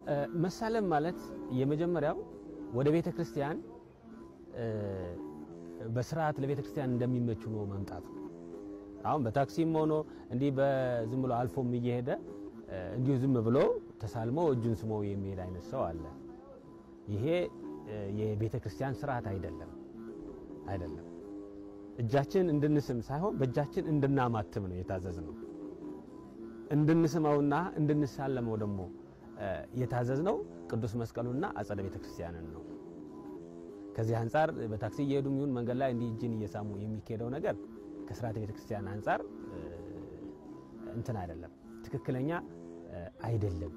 መሳለም ማለት የመጀመሪያው ወደ ቤተ ክርስቲያን በስርዓት ለቤተ ክርስቲያን እንደሚመች ሆኖ መምጣት ነው። አሁን በታክሲም ሆኖ እንዲህ በዝም ብሎ አልፎም እየሄደ እንዲሁ ዝም ብሎ ተሳልሞ እጁን ስሞ የሚሄድ አይነት ሰው አለ። ይሄ የቤተ ክርስቲያን ስርዓት አይደለም አይደለም። እጃችን እንድንስም ሳይሆን በእጃችን እንድናማትም ነው የታዘዝ ነው። እንድንስመውና እንድንሳለመው ደግሞ የታዘዝ ነው ቅዱስ መስቀሉና አጸደ ቤተ ክርስቲያንን ነው። ከዚህ አንጻር በታክሲ እየሄዱ ይሁን መንገድ ላይ እንዲህ እጅን እየሳሙ የሚካሄደው ነገር ከስርዓተ ቤተ ክርስቲያን አንጻር እንትን አይደለም፣ ትክክለኛ አይደለም።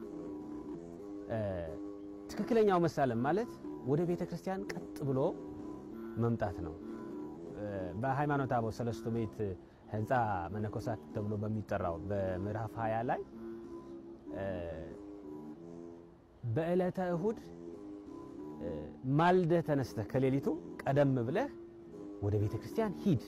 ትክክለኛው መሳለም ማለት ወደ ቤተ ክርስቲያን ቀጥ ብሎ መምጣት ነው። በሃይማኖተ አበው ሰለስቱ ምዕት ህንፃ መነኮሳት ተብሎ በሚጠራው በምዕራፍ 20 ላይ በዕለተ እሁድ ማልደህ ተነስተህ ከሌሊቱ ቀደም ብለህ ወደ ቤተ ክርስቲያን ሂድ።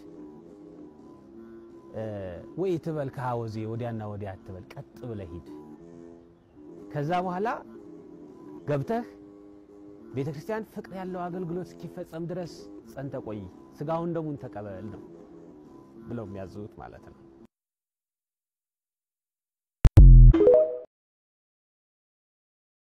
ወይ ትበል ከሐወዜ ወዲያና ወዲያ አትበል፣ ቀጥ ብለህ ሂድ። ከዛ በኋላ ገብተህ ቤተ ክርስቲያን ፍቅር ያለው አገልግሎት እስኪፈጸም ድረስ ጸንተ ቆይ፣ ስጋውን ደሙን ተቀበል ነው ብለው የሚያዙት ማለት ነው።